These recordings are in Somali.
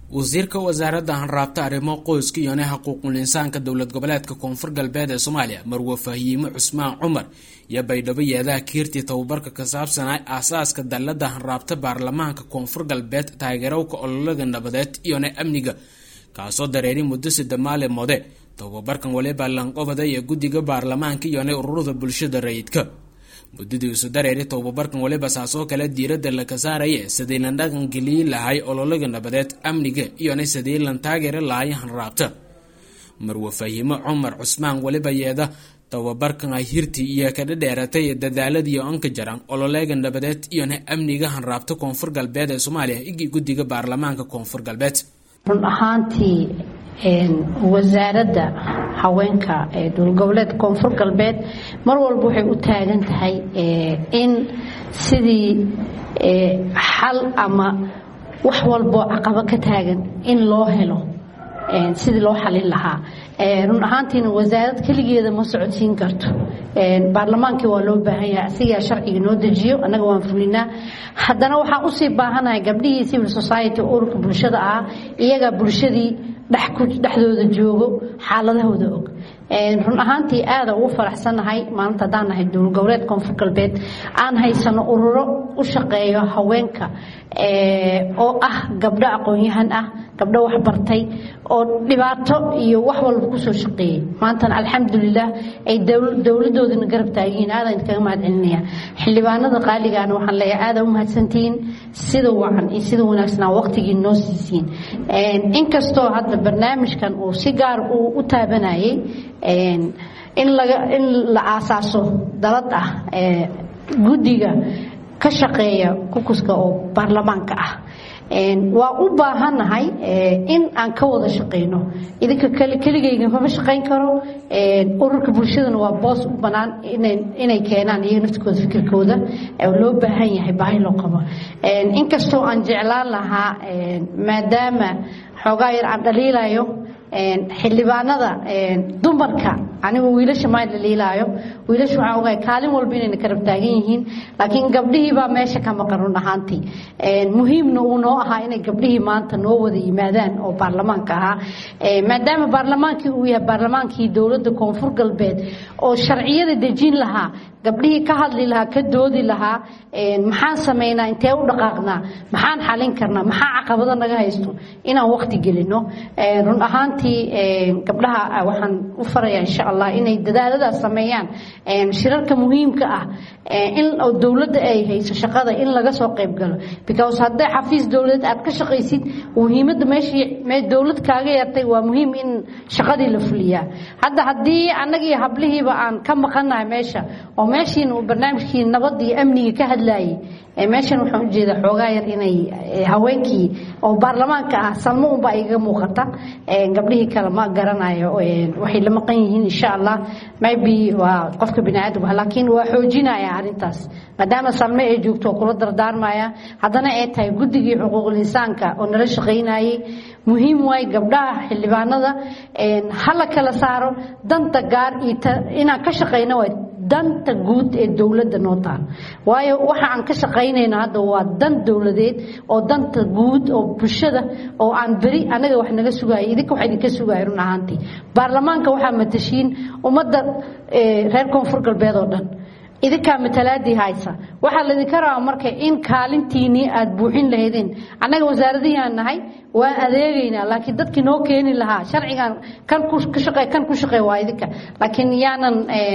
wasiirka wasaaradda hanraabta arrimo qoyska iyone xuquuqul insaanka dowlad goboleedka koonfur galbeed ee soomaaliya marwe fahiime cusmaan cumar iyo baydhabo yeedaha kiirtii tababarka ka saabsanaa aasaaska dallada hanraabta baarlamaanka koonfur galbeed taageerowka ololaga nabadeed iyone amniga kaasoo dareeri muddo sida maalin mode tababarkan waliba lanqobada iyo guddiga baarlamaanka iyone ururada bulshada rayidka muddadii isu dareeri tababarkan waliba saasoo kale diiradda laga saaraya sidii lan dhaqangeliyi lahay ololaga nabadeed amniga iyona sidii lan taageeri lahay hanraabta marwe fahiimo cumar cusmaan waliba yeeda tababarkan ay hirtii iyo kadha dheeratay dadaaladiiyo anka jaran ololeega nabadeed iyona amniga hanraabta koonfur galbeed ee soomaaliya igi guddiga baarlamaanka koonfur galbeed run ahaantii wasaaradda haweenka ee dowlgoboleedka koonfur galbeed mar walba waxay u taagan tahay in sidii xal ama wax walboo caqabo ka taagan in loo helo sidii loo xalin lahaa run ahaantiina wasaarad keligeeda ma socodsiin karto baarlamaankii waa loo baahan yahay asigaa sharciga noo dejiyo annaga waan fulinaa haddana waxaan usii baahanahay gabdhihii civil society ururka bulshada ah iyagaa bulshadii dhexdooda joogo xaaladahooda og run ahaantii aada ugu faraxsannahay maalinta haddaan nahay dowlad goboleed koonfur galbeed aan haysano ururo u shaqeeyo haweenka oo ah gabdho aqoon-yahan ah gabdho waxbartay oo dhibaato iyo wax walba kusoo shaqeeyey maantana alxamdulilah ay dowladoodana garab taagihiin aadaan idkaga mahad celinaya xildhibaanada qaaligaana waxaan leeyahay aada u mahadsantihiin sida wacan iyo sida wanaagsanaa waqtigii noo siisiin inkastoo hadda barnaamijkan uu si gaar uu u taabanayay in laga in la aasaaso dalad ah guddiga ka shaqeeya kukuska oo baarlamaanka ah waa u baahannahay in aan ka wada shaqayno idinka keligayga mama shaqayn karo ururka bulshadana waa boos u bannaan inay keenaan iyaga naftikooda fikirkooda loo baahan yahay baahi loo qabo inkastoo aan jeclaan lahaa maadaama xoogaa yar aan dhaliilayo xildhibaanada dumarka anigu wiilasha maa dhaliilaayo wiilasha waxaan ogahay kaalin walba inayna karab taagan yihiin laakiin gabdhihii baa meesha ka maqan run ahaantii muhiimna uu noo ahaa inay gabdhihii maanta noo wada yimaadaan oo baarlamaanka ahaa maadaama baarlamaankii uu yahay baarlamaankii dowladda koonfur galbeed oo sharciyada dejin lahaa gabdhihii ka hadli lahaa ka doodi lahaa maxaan samaynaa intee u dhaqaaqnaa maxaan xalin karnaa maxaa caqabado naga haysto inaan waqti gelino run ahaantii gabdhaha waxaan u farayaa insha allah inay dadaaladaas sameeyaan shirarka muhiimka ah in dowladda ay hayso shaqada in laga soo qayb galo because hadday xafiis dowladeed aad ka shaqaysid muhiimadda meeshii dowlad kaaga yartay waa muhiim in shaqadii la fuliyaa hadda haddii annagii hablihiiba aan ka maqannahay meesha oo meeshiina uu barnaamijkii nabadda iyo amniga ka hadlayay meeshan waxaan ujeedaa xoogaa yar inay haweenkii oo baarlamaanka ah salmo unba igaga muuqata gabdhihii kale ma garanayo waxay la maqan yihiin insha allah maybe waa qofka bini aadamka laakiin waa xoojinaya arrintaas maadaama salme ay joogto oo kula dardaarmaya haddana ay tahay guddigii xuquuqul insaanka oo nala shaqaynayay muhiim waay gabdhaha xildhibaanada hala kala saaro danta gaar iyo inaan ka shaqayno waay danta guud ee dowladda noo taal waayo waxa aan ka shaqaynayno hadda waa dan dowladeed oo danta guud oo bulshada oo aan beri anaga wax naga sugaaya idinka wax idinka sugaaya run ahaantii baarlamaanka waxaa matashiin ummadda reer koonfur galbeed oo dhan idinkaa matalaadii haysa waxaa laydinka rabaa marka in kaalintiinii aad buuxin lahaydeen annaga wasaaradihiaan nahay waan adeegaynaa laakiin dadkii noo keeni lahaa sharcigan kan ka shaqe kan ku shaqee waa idinka laakiin yaanan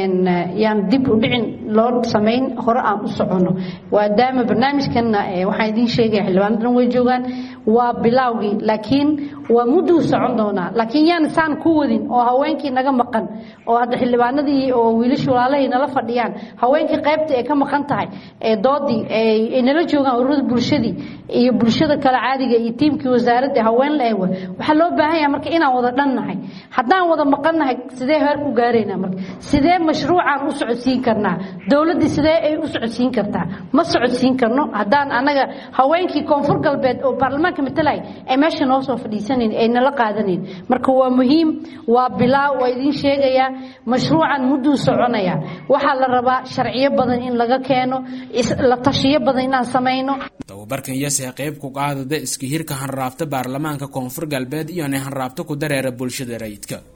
yaan dib u dhicin loo samayn hore aan u soconno maadaama barnaamijkanna waxaan idiin sheegaya xildhibaanadan way joogaan waa bilaawgii laakiin waa mudduu socon doonaa laakiin yaan saan ku wadin oo haweenkii naga maqan oo hadda xildhibaanadii oo wiilasha walaalahay nala fadhiyaan haweenkii qaybta ay ka maqan tahay ee doodii ay nala joogaan ururada bulshadii iyo bulshada kale caadiga iyo tiimkii wasaaradda haween la ewa waxaa loo baahan yahay marka inaan wada dhan nahay haddaan wada maqan nahay sidee heer ku gaaraynaa marka sidee mashruucaan u socodsiin karnaa dowladdii sidee ay u socodsiin kartaa ma socodsiin karno haddaan annaga haweenkii koonfur galbeed oo baarlamaanka baarlamaanka matalay ay meesha noo soo fadhiisanayn ay nala qaadanayn marka waa muhiim waa bilaa waa idiin sheegayaa mashruucan mudduu soconaya waxaa la rabaa sharciyo badan in laga keeno la tashiyo badan inaan samayno tababarkan yase qayb ku qaadada iska hirka hanraabta baarlamaanka koonfur galbeed iyona hanraabta ku dareera bulshada rayidka